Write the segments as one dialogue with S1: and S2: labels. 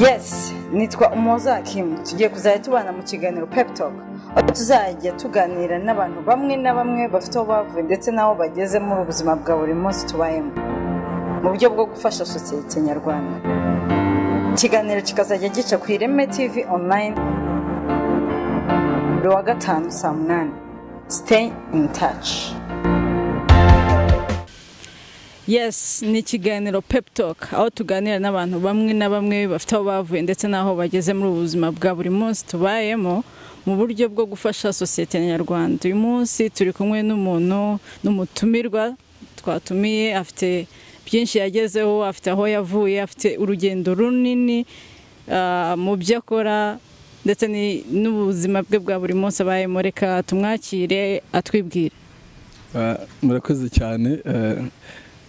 S1: yes nitwa umuhoza hakimu tugiye kuzajya tubana mu kiganiro pep talk aho tuzajya tuganira n'abantu bamwe na bamwe bafite aho bavuye ndetse n'aho bageze muri ubuzima bwa buri munsi tubayemo mu buryo bwo gufasha sosiyete nyarwanda ikiganiro kikazajya gica ku ireme tv online buri wa gatanu saa munani stay in touch yes ni ikiganiro pep talk aho tuganira n'abantu bamwe na bamwe bafite aho bavuye ndetse n'aho bageze muri ubu buzima bwa buri munsi tubayemo mu buryo bwo gufasha sosiyete nyarwanda uyu munsi turi kumwe n'umuntu n'umutumirwa twatumiye afite byinshi yagezeho afite aho yavuye afite urugendo runini ah, mu byo akora ndetse ni- n'ubuzima bwe bwa buri munsi abayemo reka tumwakire atwibwire
S2: Ah, murakoze cyane eh,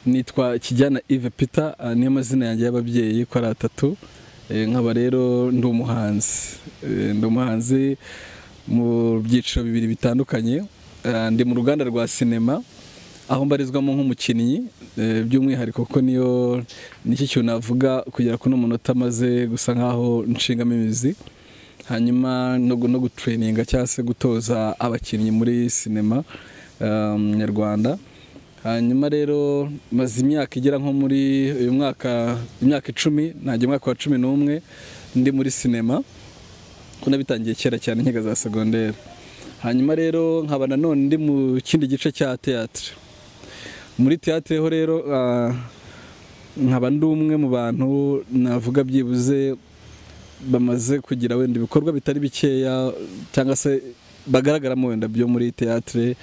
S2: nitwa kijyana ive peter ah, niyo mazina yanjye y'ababyeyi ko ari atatu Eh, nkaba rero ndi umuhanzi Eh, ndi umuhanzi mu byiciro bibiri bitandukanye Ah, ndi mu ruganda rwa sinema aho mbarizwamo nk'umukinnyi eh, by'umwihariko ko niyo nicyo kintu navuga kugera kuri uno munota maze gusa nk'aho nshingamo imizi hanyuma no gu- no gutureyininga cyangwa se gutoza abakinnyi muri sinema um, nyarwanda hanyuma rero maze imyaka igera nko muri uyu mwaka imyaka icumi najya umwaka wa cumi n'umwe ndi muri sinema ko nabitangiye kera cyane nkiga za segonderi hanyuma rero nkaba nanone ndi mu kindi gice cya teatire muri teatire ho rero ah, nkaba ndi umwe mu bantu navuga byibuze bamaze kugira wenda ibikorwa bitari bikeya cyangwa se bagaragaramo wenda byo muri teatire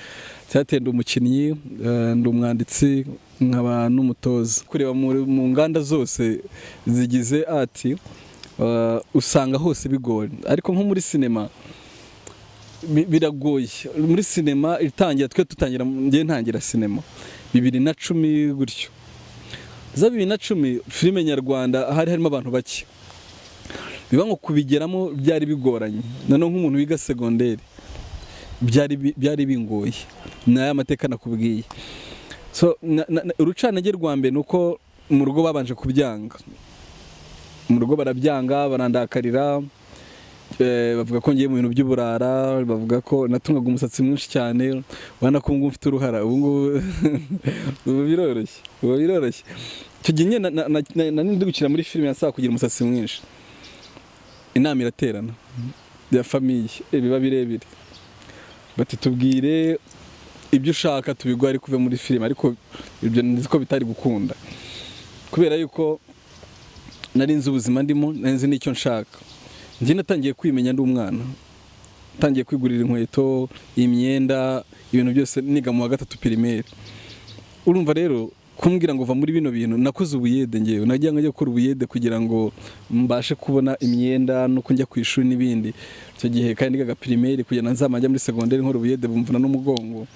S2: teatire ndi umukinnyi eh, ndi umwanditsi nkaba n'umutoza kureba muri- mu nganda zose zigize ati usanga hose bigoye ariko nko muri sinema bi- biragoye muri sinema itangira twe tutangira ngewe ntangira sinema bibiri na cumi gutyo za bibiri na cumi filime nyarwanda hari harimo abantu bake biba ngo kubigeramo byari bigoranye nanone nk'umuntu wiga segonderi byari bi- byari bingoye ni aya mateka nakubwiye so na- na- na- urucanage rwa mbere ni uko mu rugo babanje kubyanga mu rugo barabyanga barandakarira eh, bavuga ko ngiye mu bintu by'uburara bavuga ko natungaga umusatsi mwinshi cyane ubona ko ubungubu mfite uruhara ubungubu ubu biroroshye ubu biroroshye icyo gihe nyine na- na- na- nari ndi gukina muri filime nasaba kugira umusatsi mwinshi inama iraterana ya famiye ibiba birebire bati tubwire ibyo ushaka tubiguhe ariko uve muri filime ariko ibyo nzi ko bitari gukunda kubera yuko nari nzi ubuzima ndimo nari nzi n'icyo nshaka njye natangiye kwimenya ndi umwana ntangiye kwigurira inkweto imyenda ibintu byose niga mu wa gatatu pirimeri urumva rero kumbwira ngo va muri bino bintu nakoze ubuyede ngewe nagira ngo njye gukora ubuyede kugira ngo mbashe kubona imyenda no kujya ku ishuri n'ibindi icyo gihe kandi nigaga pirimeri kugira ngo nzamajya muri segonderi nkora ubuyede bumvuna n'umugongo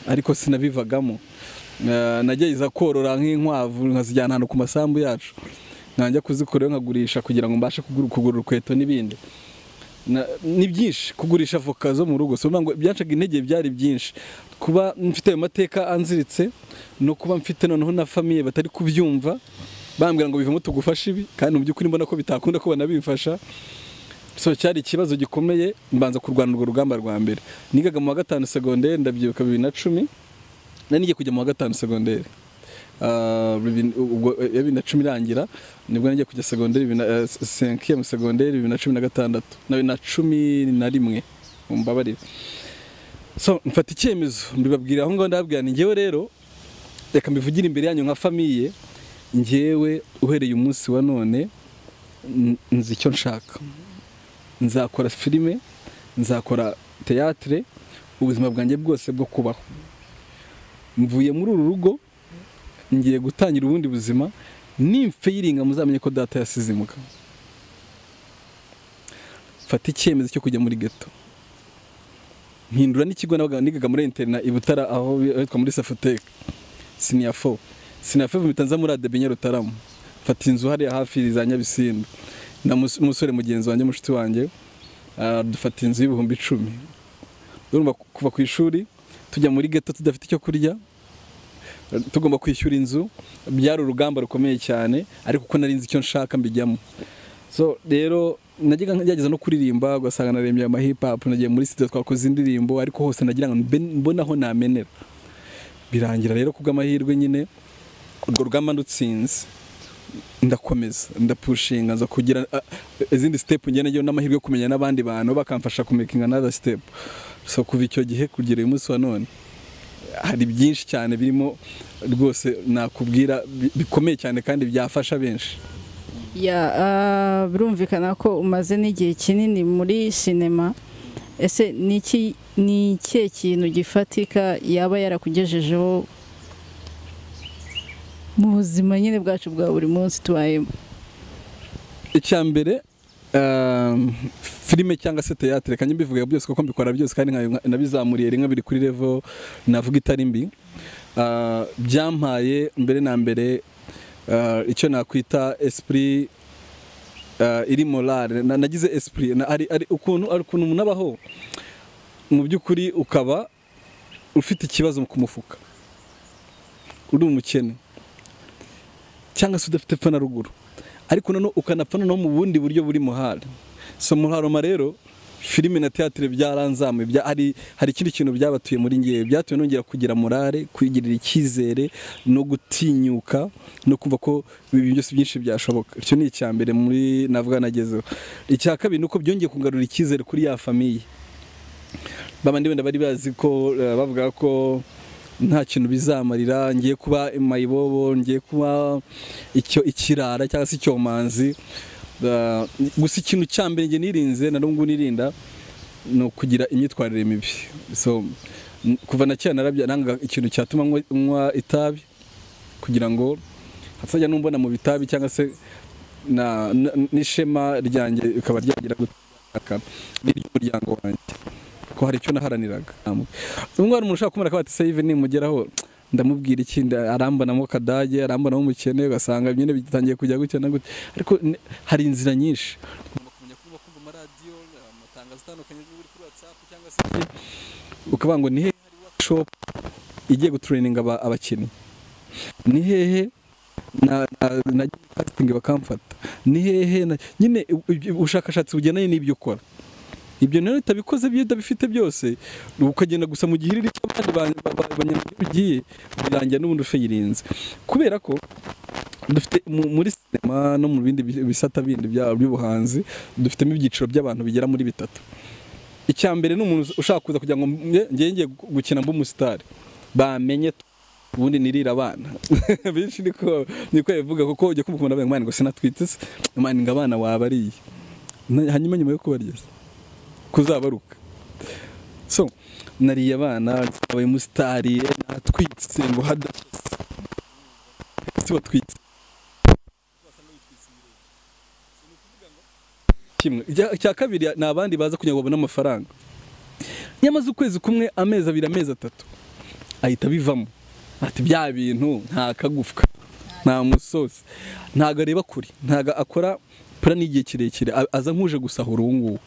S2: ariko sinabivagamo Eh, nagerageza korora nk'inkwavu nkazijyana ahantu ku masambu yacu nkanjya kuzikora nkagurisha kugira ngo mbashe kugura- kugura urukweto n'ibindi Na- ni byinshi kugurisha voka zo mu rugo si ukuvuga ngo byancaga intege byari byinshi kuba mfite ayo mateka anziritse no kuba mfite noneho na famiye batari kubyumva bambwira ngo bivemo tugufashe ibi kandi mu by'ukuri mbona ko bitakunda ko banabimfasha so cyari ikibazo gikomeye mbanza kurwana urwo rugamba rwa mbere nigaga mu wa gatanu segonderi ndabyibuka bibiri na cumi nari ngiye kujya mu wa gatanu segonderi Ah, bibiri- ubwo, eh, bibiri na cumi irangira nibwo nagiye kujya segonderi bibiri na- eh, cinquième segonderi bibiri na cumi na gatandatu na bibiri na cumi na rimwe mumbabarire so mfata icyemezo mbibabwira aho ngaho ndababwira ni ngewe rero reka mbivugire imbere yanyu nka famiye ngewe uhereye umunsi wa none n- nzi icyo nshaka nzakora filime nzakora teatire ubuzima bwanjye bwose bwo kubaho mvuye muri uru rugo ngiye gutangira ubundi buzima nimfeyiringa muzamenye ko data yasize imuka mfata icyemezo cyo kujya muri geto mpindura n'ikigo nabaga nigaga muri interina i butara aho hitwa muri safoteke siniya fo siniya fo mpita nza muri adebi nyarutarama mfata inzu hariya hafi za nyabisindu na mus- umusore mugenzi wanjye mushiti wanjye ah, dufata inzu y'ibihumbi icumi urumva ku- kuva ku ishuri tujya muri geto tudafite icyo kurya tugomba kwishyura inzu byari urugamba rukomeye cyane ariko ko nari nzi icyo nshaka mbijyamo so rero najyaga ngerageza no kuririmba ugasanga narembye ama hip hop nagiye muri studio twakoze indirimbo ariko hose nagira ngo mbe- mbone aho namenera birangira rero kubw'amahirwe nyine urwo rugamba ndutsinze ndakomeza ndapushinga nza kugira ah, izindi step njye nagiye n'amahirwe yo kumenya n'abandi bantu bakamfasha kumekinga another step so kuva icyo gihe kugera uyu munsi wa none hari byinshi cyane birimo rwose nakubwira bi- bikomeye cyane kandi byafasha benshi
S1: Ya, ah, birumvikana ko umaze n'igihe kinini muri sinema ese ni iki- ni ikihe kintu gifatika yaba yarakugejejeho mu buzima nyine bwacu bwa buri munsi tubayemo
S2: icya mbere um, filime cyangwa se teyatere kanjye mbivuga byose kuko mbikora byose kandi nkabi- nabizamuriye rimwe biri kuri level navuga itari mbi Ah, byampaye mbere na mbere ah, icyo nakwita esprit ah, iri morale Na- nagize esprit na- ari ari ukuntu ari ukuntu umuntu abaho mu by'ukuri ukaba ufite ikibazo ku mufuka uri umukene cyangwa se udafite pfa na ruguru ariko noneho ukanapfa noneho mu bundi buryo buri muhari so muri haroma rero filime na teatire byaranzamuye bya, hari, hari ikindi kintu byabatuye muri ngewe byatumye nongera kugira morale kwigirira icyizere no gutinyuka no kumva ko ibintu byose byinshi byashoboka icyo ni icya mbere muri navuga nagezeho icya kabiri ni uko byongeye kungarura icyizere kuri ya famiye babandi wenda bari bazi ko eh, bavuga ko nta kintu bizamarira ngiye kuba mayibobo ngiye kuba icyo ikirara cyangwa se icyomanzi Eh, gusa ikintu cya mbere njye nirinze na n'ubu nirinda ni ukugira imyitwarire mibi so n- kuva na kera narabya nanga ikintu cyatuma nywa- nywa itabi kugira ngo hatazajya n'umbona mu bitabi cyangwa se na- na- n'ishema ryanjye rikaba ryagira gutaka n'iry'umuryango wanjye ko hari icyo naharaniraga umwe hari umuntu ushaka kumureka bati save nimugeraho ndamubwira iki nda- arambonamo kadage arambonamo umukene ugasanga nyine bitangiye kujya gutya na gutya ariko ni- hari inzira nyinshi Ugomba kumenya kuba kumva amaradiyo amatangazo atandukanye uri kuri whatsapp cyangwa se ukavuga ngo ni hehe hari workshop igiye gutureyininga aba- abakinnyi ni hehe na na- nagiye casting bakamfata ni hehe na- nyine u- u- ubushakashatsi bugendanye n'ibyo ukora ibyo rero utabikoze byo utabifite byose ukagenda gusa mu gihiriri cy'abandi ba- ba- ba- banyamugihugu ugiye birangira n'ubundi ufayirinze kubera ko dufite mu- muri sinema no mu bindi bi- bisata bindi bya- by'ubuhanzi dufitemo ibyiciro by'abantu bigera muri bitatu icya mbere ni umuntu ushaka kuza kugira ngo nge- ngewe ngiye gu- gukina mb'umusitari bamenye tu- ubundi nirira abana benshi niko niko bivuga kuko ujya kumva umuntu avuga ngo "Mani, ngo sinatwite se mani ngo abana wabariye Na- hanyuma nyuma yo kubarya kuzabaruka so nariye abana twabaye musitari natwitse ngo hadashye si watwitse kimwe Icya- icya kabiri ni abandi baza kugira ngo babone amafaranga nyamaze ukwezi kumwe amezi abiri amezi atatu ahita abivamo ati bya bintu nta kagufwa nta musozi ntago areba kure ntago akora plan y'igihe kirekire A- aza nk'uje gusahura ubu ngubu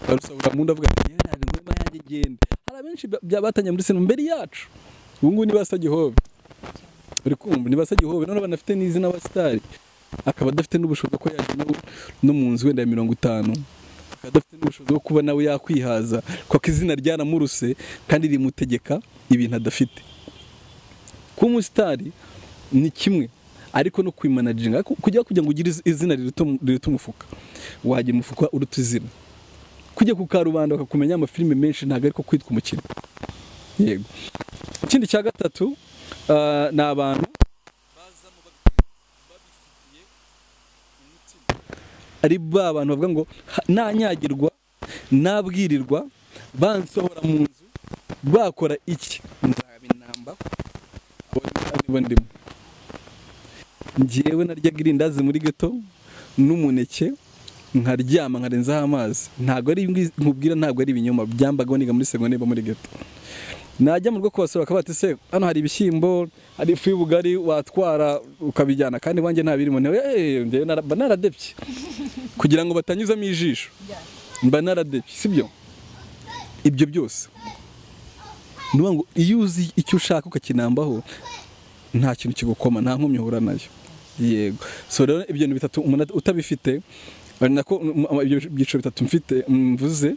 S2: arusahura mu nda avuga ati "Yewe, ntabwo ingoma yanjye igenda hari abenshi ba- bya- batangiye muri sinema mbere yacu ubu ngubu niba asa gihove uri kumva niba asa gihove none banafite n'izina abasitari akaba adafite n'ubushobozi ko yajya no- no mu nzu wenda ya mirongo itanu akaba adafite n'ubushobozi bwo kuba nawe yakwihaza kuko izina ryaramuruse kandi rimutegeka ibintu adafite kuba umusitari ni kimwe ariko no kwimanajinga kujya kugira ngo ugire iz- izina riruta umu- riruta umufuka wagira umufuka uruta izina kujya ku karubanda bakakumenya amafilime menshi ntabwo ariko kwitwa umukino yego ikindi cya gatatu ah, ni abantu ari ba bantu bavuga ngo "Ha- nanyagirwa nabwirirwa bansohora mu nzu bakora iki nzaba inamba abo ni- nibo ndimo njyewe naryaga irindazi muri geto n'umuneke nkaryama nkarenzaho amazi ntabwo ari ingwi- nkubwira ntabwo ari ibinyoma byambagaho niga muri segonderi bo muri geto najya mu rugo kubasura bakaba bati se hano hari ibishyimbo hari ifu y'ubugari watwara ukabijyana kandi iwanjye nta birimo ntewe eee njyewe nara- mba naradebye kugira ngo batanyuzamo ijisho mba naradebye sibyo ibyo byose ni ukuvuga ngo iyo uzi icyo ushaka ukakinambaho nta kintu kigukoma nta nkomyi uhura nayo yego so rero ibyo bintu bitatu umuntu utabifite ari nako mu- ibyo byiciro bitatu mfite mvuze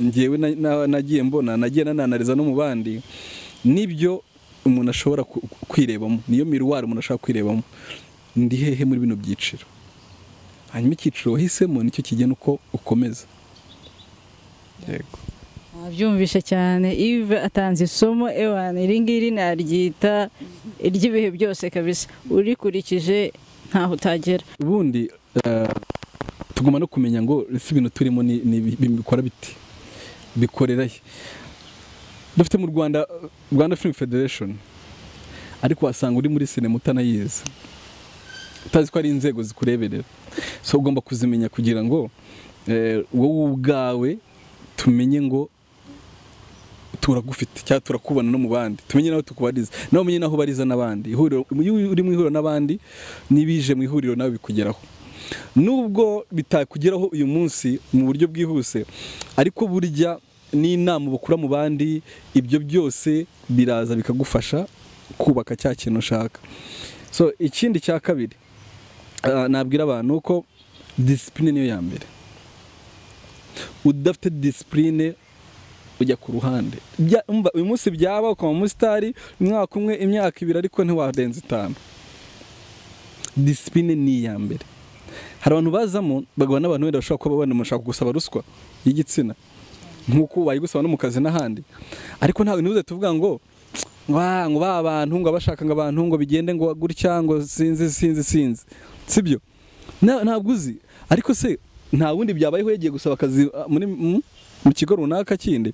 S2: ngewe na- na- nagiye mbona nagiye nananariza no mu bandi nibyo umuntu ashobora ku- ku- kwirebamo niyo miruwari umuntu ashobora kwirebamo ndi hehe muri bino byiciro hanyuma icyiciro wahisemo nicyo kigena uko ukomeza yego
S1: byumvishe cyane ive atanze isomo ewana iri ngiri naryita iry'ibihe byose kabisa urikurikije ntaho utagera
S2: ubundi eh, tugomba no kumenya ngo ese ibintu turimo ni- ni ibi- bikora biti bikorera he dufite mu rwanda rwanda film federation ariko wasanga uri muri sinema utanayizi utazi ko ari inzego zikureberera so ugomba kuzimenya kugira ngo eh, wowe ubwawe tumenye ngo turagufite cyangwa turakubona no mu bandi tumenye nawe tukubariza nawe umenye naho ubariza n'abandi ihuriro iyo uri mu ihuriro n'abandi n'ibije mu ihuriro nawe bikugeraho nubwo bitakugeraho uyu munsi mu buryo bwihuse ariko burya n'inama bakura mu bandi ibyo byose biraza bikagufasha kubaka cya kintu ushaka so ikindi cya kabiri ah, nabwira abantu ko disipurine niyo ya mbere udafite disipurine ujya ku ruhande Bya- umva, uyu munsi byaba ukaba umusitari umwaka umwe imyaka ibiri ariko ntiwarenza itanu disipurine ni iya mbere hari abantu bazamo bagabana n'abantu wenda bashobora kuba babona mushaka gusaba ruswa y'igitsina nk'uko bayigusaba no mu kazi n'ahandi ariko ntabwo ntibuze tuvuga ngo wa ngo ba bantu ngo abashaka ngo abantu ngo bigende ngo gutya ngo sinzi sinzi sinzi sibyo Na- ntabwo uzi ariko se nta wundi byabayeho yagiye gusaba akazi ah, muri mu- mu kigo runaka kindi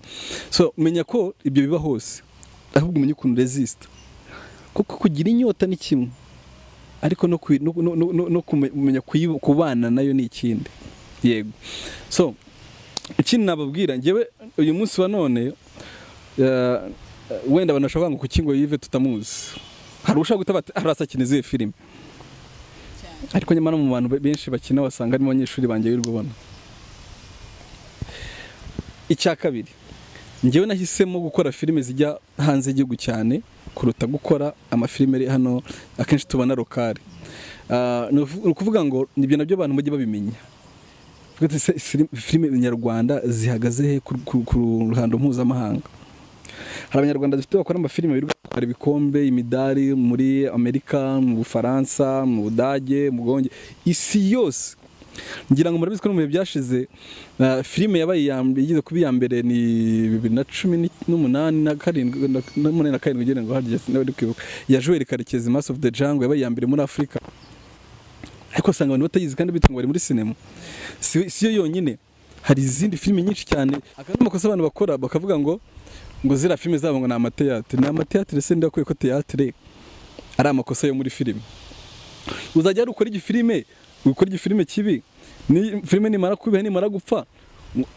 S2: so menya ko ibyo biba hose ahubwo umenye ukuntu resisita kuko kugira inyota ni kimwe ariko no kwi- no- no- no- no- no kumenya kuyi- kubana nayo ni ikindi yego so ikindi nababwira ngewe uyu munsi wa none eh, wenda abantu bashobora ngo kuki ngo yive tutamuzi hari ushaka guta bati arasa akina izihe filime ariko nyamara mu bantu be- benshi bakina wasanga harimo abanyeshuri banjye wirirwa ubona icya kabiri ngewe nahisemo gukora filime zijya hanze y'igihugu cyane kuruta gukora amafilime ari hano akenshi tubona rokari Ah, ni ukuvu- ni ukuvuga ngo nibyo nabyo abantu bajya babimenya Uvuga ati, "Se- fili- filime nyarwanda zihagaze he ku- ku ku ruhando mpuzamahanga hari abanyarwanda dufite bakora amafilime birirwa batwara ibikombe imidari muri amerika mu bufaransa mu budage mu bwonge isi yose ngira ngo murabizi ko no mu bihe byashize ah, filime yabaye iya mb- igeze kuba iya mbere ni bibiri na cumi ni- n'umunani na karindwi na- n'umunani na karindwi ugereranyije harya nawe ndi kwibuka ya joel karekezi mass of the jungle yabaye iya mbere muri afurika ariko usanga abantu batayizi kandi bitunga bari muri sinema si si yo yonyine hari izindi filime nyinshi cyane akandi amakosa abantu bakora bakavuga ngo ngo ziriya filime zabo ngo ni amateyatire ni amateyatire se ndakwiye ko teyatire ari amakosa yo muri filime uzajya hari ukora igifilime ukora igifilime kibi ni filime nimara kubiha nimara gupfa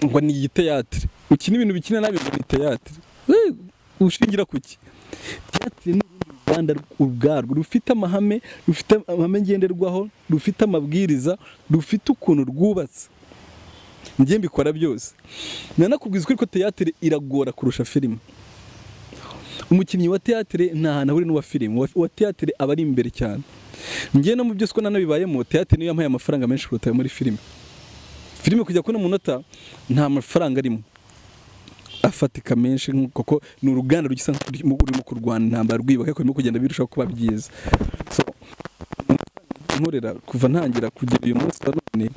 S2: ngo ni igiteyatire ukina ibintu bikina nabi ngo ni teyatire Eh, ushingira ku ki teyatire ni urundi ruganda ubwarwo rufite amahame rufite amahame ngenderwaho rufite amabwiriza rufite ukuntu rwubatse njye mbikora byose nanakubwiza ko ariko teyatire iragora kurusha filime umukinnyi wa teatire nta hantu ahuriye n'uwa filime Uwa- uwa teatire aba ari imbere cyane njye no mu byo siko nanabibayemo teatire niyo yampaye amafaranga menshi kuruta ayo muri filime filime kujya kubona umunota nta mafaranga arimo afatika menshi nk'uko- kuko ni uruganda rugisa nk'urimo urimo kurwana intambara rwiba ariko rurimo kugenda birushaho kuba byiza so nkorera kuva ntangira kugera uyu munsi wa none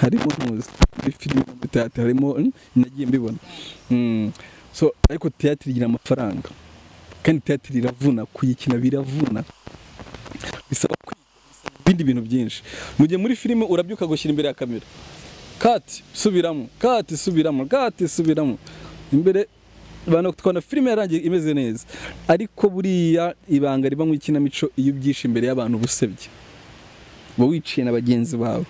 S2: harimo ntuzi muri filime muri teatire harimo mm, nagiye mbibona Mm. so ariko teatire igira amafaranga kandi teatire iravuna kuyikina biravuna bisaba kwiga bisaba ibindi bintu byinshi mu gihe muri filime urabyuka gushyira imbere ya kamera kati subiramo kati subiramo kati subiramo imbere abantu bakatubona filime yarangiye imeze neza ariko buriya ibanga riba mu ikinamico iyo ubyishe imbere y'abantu uba usebye uba wiciye na bagenzi bawe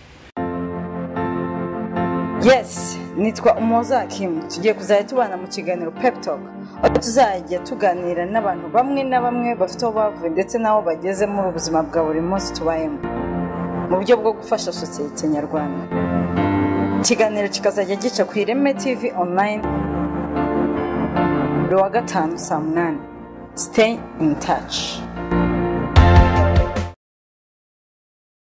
S3: yes nitwa umuhoza hakimu tugiye kuzajya tubana mu kiganiro pep talk aho tuzajya tuganira n'abantu bamwe na bamwe bafite aho bavuye ndetse n'aho bageze muri ubuzima bwa buri munsi tubayemo mu buryo bwo gufasha sosiyete nyarwanda ikiganiro kikazajya gica ku ireme tv online buri wa gatanu saa munani stay in touch